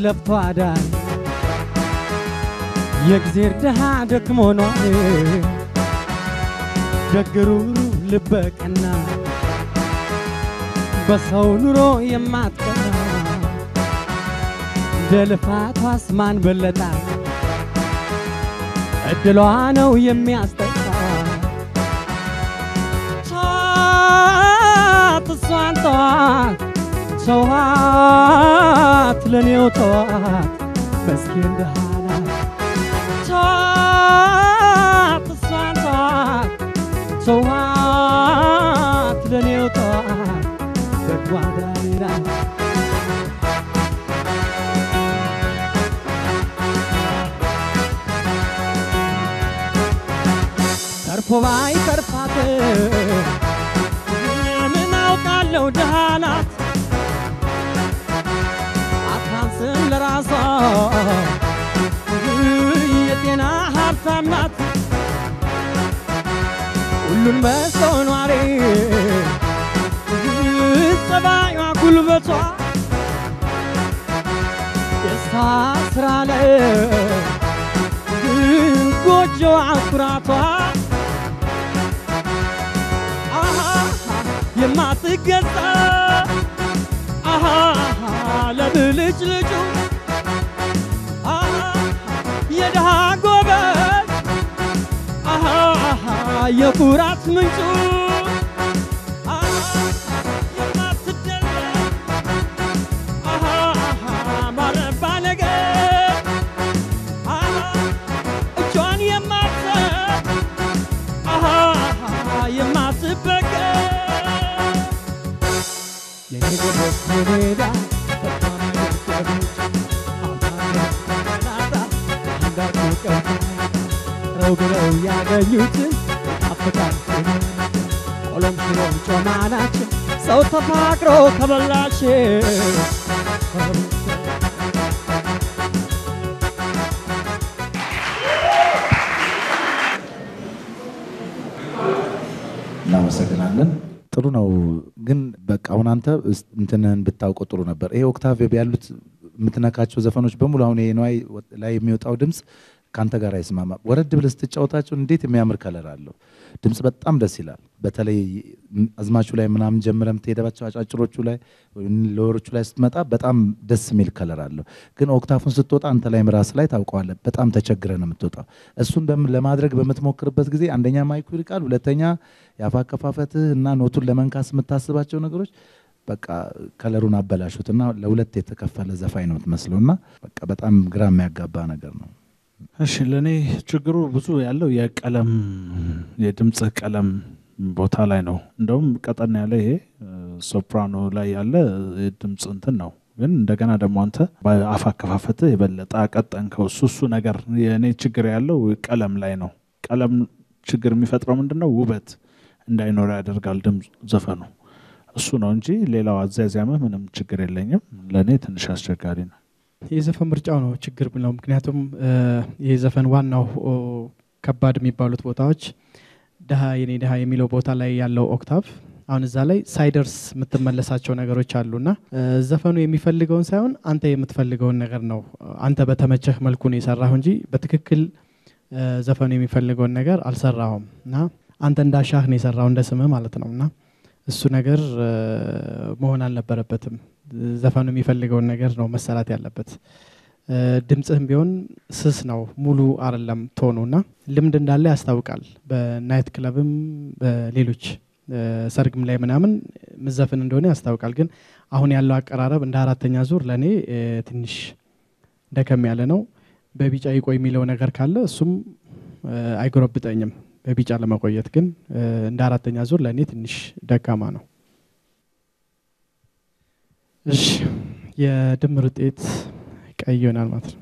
ለፍቶ አዳሪ የእግዜር ድሃ ደክሞኗል ደግሩሩ ልበቀና በሰው ኑሮ የማትቀና እንደ ልፋቷስ ማን በለጣት እድሏ ነው የሚያስጠቃ ተዋት እሷን ተዋት ተዋት ለኔው ተዋት መስኪን ድሃ ናት ተዋት እሷን ተዋት ተዋት ለኔው ተዋት በጎ አዳሪ ናት ተርፎ ባይ ተርፋት ምን አውቃለሁ ድሃ ናት አታንስም ለራሷ የጤና ሀብታም ናት ሁሉን በሰው ኗሪ ጸባዩዋ ጉልበቷ ደስታ ስራ ላይ ጎጆዋ ኩራቷ አሃ የማትገዛ አሃ ለብልጭ ልጩ አሃ የድሃ ጎበዝ አሃ የኩራት ምንጩ አሃ የማትደለል አሃ ባረባ ነገር አሃ እጇን የማትሰጥ አሃ የማትበገር የኔ ጎበዝ የኔዳ በጣም ደቀበች አማናታ እንዳትቀር ረው ብለው ያገኙትን አፍቃር ቆሎም ሽሮም ጮማ ናቸው ሰው ተፋቅሮ ከበላሽ እናመሰግናለን። ጥሩ ነው ግን በቃ አሁን አንተ እስ- እንትንህን ብታውቀው ጥሩ ነበር። ይሄ ኦክታቭ ያሉት የምትነካቸው ዘፈኖች በሙሉ አሁን ይሄ ነዋይ ላይ የሚወጣው ድምፅ ከአንተ ጋር አይስማማ። ወረድ ብለህ ስትጫወታቸው እንዴት የሚያምር ከለር አለው። ድምፅ በጣም ደስ ይላል። በተለይ አዝማቹ ላይ ምናምን ጀምረ የምትሄደባቸው አጫጭሮቹ ላይ ለወሮቹ ላይ ስትመጣ በጣም ደስ የሚል ከለር አለው። ግን ኦክታፉን ስትወጣ አንተ ላይ ራስ ላይ ታውቀዋለህ። በጣም ተቸግረ ነው የምትወጣው። እሱን በም- ለማድረግ በምትሞክርበት ጊዜ አንደኛ ማይኩ ይርቃል፣ ሁለተኛ የአፍ አከፋፈትህ እና ኖቱን ለመንካስ የምታስባቸው ነገሮች በቃ ከለሩን አበላሹት እና ለሁለት የተከፈለ ዘፋኝ ነው የምትመስለው እና በቃ በጣም ግራ የሚያጋባ ነገር ነው። እሺ ለእኔ ችግሩ ብዙ ያለው የቀለም የድምፅ ቀለም ቦታ ላይ ነው። እንደውም ቀጠን ያለ ይሄ ሶፕራኖ ላይ ያለ የድምፅ እንትን ነው። ግን እንደገና ደግሞ አንተ በአፍ አከፋፈትህ የበለጠ አቀጠንከው። እሱ እሱ ነገር የእኔ ችግር ያለው ቀለም ላይ ነው። ቀለም ችግር የሚፈጥረው ምንድን ነው? ውበት እንዳይኖር ያደርጋል ድምፅ ዘፈኑ። እሱ ነው እንጂ ሌላው አዛያዝያምህ ምንም ችግር የለኝም። ለእኔ ትንሽ አስቸጋሪ ነው። የዘፈን ምርጫው ነው ችግር ብለው ምክንያቱም ይህ ዘፈን ዋናው ኦ፣ ከባድ የሚባሉት ቦታዎች ድሃ የኔ ድሃ የሚለው ቦታ ላይ ያለው ኦክታቭ አሁን እዛ ላይ ሳይደርስ የምትመለሳቸው ነገሮች አሉና እ፣ ዘፈኑ የሚፈልገውን ሳይሆን አንተ የምትፈልገውን ነገር ነው አንተ በተመቸህ መልኩ ነው የሰራሁ እንጂ በትክክል እ፣ ዘፈኑ የሚፈልገውን ነገር አልሰራሁም እና አንተ እንዳሻህ ነው የሰራው እንደ ስምህ ማለት ነው እና እሱ ነገር እ፣ መሆን አልነበረበትም። ዘፈኑ የሚፈልገውን ነገር ነው መሰራት ያለበት። እ፣ ድምፅህም ቢሆን ስስ ነው፣ ሙሉ አይደለም ቶኑ እና ልምድ እንዳለ ያስታውቃል። በናይት ክለብም በሌሎች እ፣ ሰርግም ላይ ምናምን ምዘፍን እንደሆነ ያስታውቃል። ግን አሁን ያለው አቀራረብ እንደ አራተኛ ዙር ለእኔ እ፣ ትንሽ ደከም ያለ ነው። በቢጫ ይቆይ የሚለው ነገር ካለ እሱም እ፣ አይጎረብጠኝም። በቢጫ ለመቆየት ግን እ፣ እንደ አራተኛ ዙር ለእኔ ትንሽ ደካማ ነው። እሺ የድምር ውጤት ቀይ ይሆናል ማለት ነው።